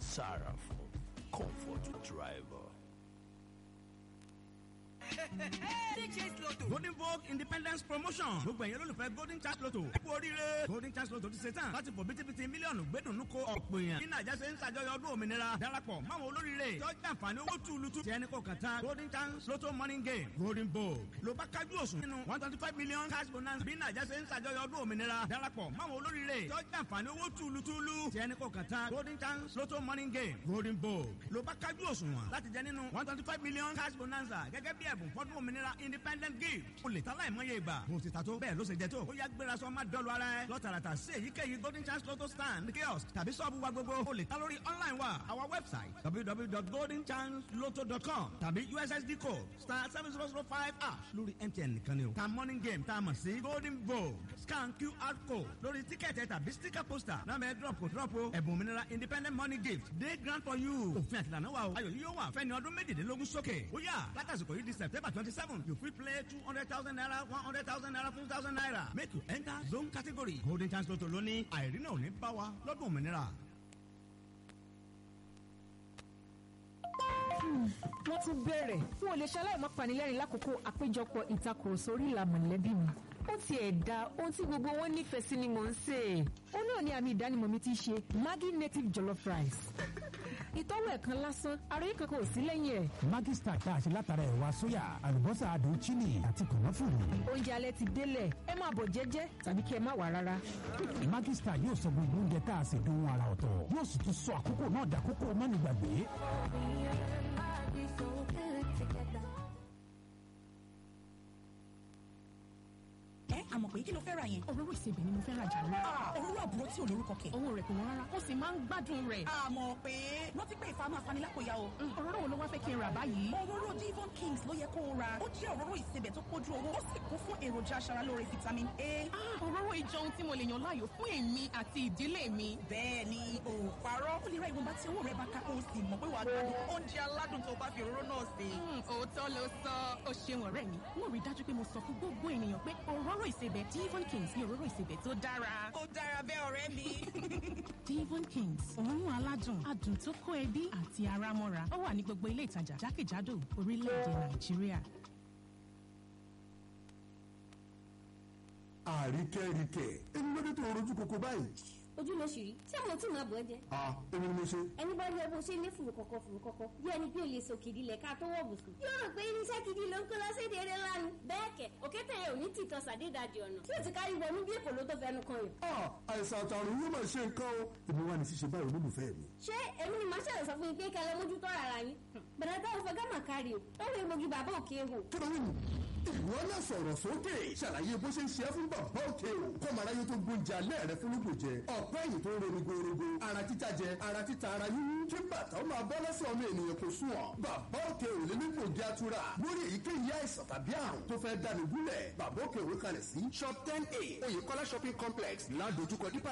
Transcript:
Sarafo, comfort driver. golden vogue independence promotion gbogbo ẹ̀yin olólùfẹ́ golden chance lotto ẹ kú oríire golden chance lotto ti ṣe tán láti fò bítíbitì mílíọ̀nù gbẹ́dùnú ko ọ̀pọ̀ èèyàn bí nàìjà ṣe ń ṣàjọyọ̀ ọdún òmìnira darapọ̀ máwọn olóríire tọ́jú àǹfààní owó túlùtù tí ẹni kò kàn tán golden chance lotto morning game golden vogue ló bá kájú òsùn nínú one twenty five million cash bonus bí nàìjà ṣe ń ṣàjọyọ̀ ọdún òmìnira darapọ̀ máwọn olóríire tọ́jú àǹfààní owó túlùtùlù tí ẹni kò kàn tán golden chance lotto morning game golden vogue ló bá kájú òsùn láti jẹ nínú one twenty five million cash bonanza gẹ́gẹ́ bí ẹ̀bùn fọ́dún òmìnira independent gift o lè ta láìmọye ìgbà bó ti ta tó bẹ́ẹ̀ ló ṣe jẹ tó ó yá gbéra sọ má dọ́lu ara ẹ lọ́tàràtà sí èyíkéyìí golden chance lotto stand kiosk tàbí sọ́ọ̀bù wa gbogbo o lè ta lórí online wa our website www.goldenchanceloto.com tàbí ussd code star seven zero zero five ash lórí mtn nìkan ni o ta morning game tá a mọ̀ sí golden vogue scan qr code lórí tíkẹ́ẹ̀tì tàbí sticker poster náà bẹ́ẹ̀ drop kò drop o ẹ̀bùn òmìnira independent money gift day grant for you òfin àtìlànà wa o ayọ̀ yìí yóò wà fẹ́ni ọdún méjìdínlógún sókè ó yà látàsìkò yìí di september twenty seven you fit play two hundred thousand naira one hundred thousand naira fifty thousand naira make you enter zone category golden chance lotto lónìí àìrínà ò ní bá wa lọ́dún òmìnira. wọ́n tún bẹ̀rẹ̀ fún olè ṣaláìmọ́ panilẹ́rìn lákòókò àpéjọpọ̀ ìtakùrọ̀sọ orí ìlà mọ̀lẹ́bí mi ó ti ẹ̀ da ohun tí gbogbo wọn nífẹ̀ẹ́ sí ni mò ń sè é ó náà ní àmì ìdánimọ̀ mi ti ṣe maggi native jollof rice ìtọ́wò ẹ̀kan lásán ara yìí kankan ò sí lẹ́yìn ẹ̀. Maggi Star tá a ṣe látara ẹ̀wà sóyà àlùbọ́sà adùn chili àti kànáfùrù. oúnjẹ alẹ́ ti délẹ̀ ẹ máa bọ̀ jẹ́jẹ́ tàbí kí ẹ má wà rárá. Maggi Star yóò sọ gbogbo oúnjẹ tá a ṣe dùn ara ọ̀tọ̀ yóò sì tún sọ àkókò náà dàkókò mọ́nìgbàgbé. ẹ àmọ̀ pé kí ló fẹ́ ra yẹn. òróró ìsebẹ̀ ni mo fẹ́ ra jà lọ. òróró àbúrò tí ò lórúkọ kẹ̀. owó rẹ̀ kò wọ́n rárá ó sì máa ń gbádùn rẹ̀. àmọ̀ pé rántí pé ìfà máa fani lápò ya o. òróró wo ló wá fẹ́ kí n rà báyìí. òróró Devon Kings ló yẹ kó o ra ó jẹ́ òróró ìsebẹ̀ tó pójú owó ó sì kún fún èròjà aṣaralóore vitamin A. òróró ìjọ ohun tí mo lè yàn láàyò fún èmi àti ìdílé mi. bẹ́ẹ̀ ni ò parọ́ ó lè ra ìwọ̀nba tí owó rẹ̀ bá ká o sì mọ̀ pé wàá gbádùn oúnjẹ aládùn tó bá fi òróró náà sè. òótọ́ ló sọ ó ṣeun ọ̀rẹ́ mi mo rí dájú pé mo sọ fún gbogbo ènìyàn pé òróró ìsebẹ̀ Devon Kings ní òróró ìsebẹ̀ tó dára. ó dára bẹ́ẹ̀ ọ̀rẹ́ mi. Devon Kings òórùn aládùn adùn tó kó ẹbí àti ara mọ́ra ó wà ní gbogbo ilé ìtajà jákèjádò orílẹ̀-èdè Nàìjíríà. àríkẹ́ríkẹ́ ẹni lóde tó rojú koko báyìí. ojú ló ṣì rí tí àwọn tí màá bọ̀ ẹ́ jẹ. a èmi ni mo ṣe. ẹni bá rí ẹ bó ṣe ní fùrù kọ̀kọ̀ fùrù kọ̀kọ̀ bí ẹni pé o lè sọ kìdí lẹ̀ ká tó wọ̀ bùsùn. yóò rò pé irinṣẹ́ gidi ló ń kó lọ sí èdè eré ńlá ni. bẹ́ẹ̀ kẹ̀ òkété yẹn ò ní tìtọ́ sàdédàdì ọ̀nà tí o ti kárí wọnú bí èkó ló tó fẹnu kan yìí. a àìsàn àtàrùn yóò máa ṣe nǹkan o èmi wà ní ṣíṣe báyìí olólùfẹ́ mi. ṣé èmi ni màá ṣàlẹ̀ sọ fún yín pé kẹlẹ́ mójútó ara yín. bẹ̀rẹ̀ táwọn fẹ́ gámà kárí o ó lè mogi bàbá òkè hò. kí ló ń ìwọ náà sọ̀rọ̀ sókè ṣàlàyé bó ṣe ń ṣe é fún bàbá òkè o kọ́mọ̀ráyé tó gbóúnjẹ alẹ́ rẹ fún lóko jẹ ọ̀pẹ́ ẹ̀yìn tó ń ronú gorogo ara títa jẹ ara títa ara yíyún kí bàtà ó máa bọ́ lẹ́sẹ̀ ọmọ ènìyàn kò sùn ọ́ bàbá òkè ò lè nípò jẹ́ àtúrà lórí èyíkéyìí àìsàn tàbí àrùn tó fẹ́ dáni gúnlẹ̀ bàbá òkè òwe kalẹ̀ sí shop ten a oyèkọ́lá shopping complex ládojúkọ dípà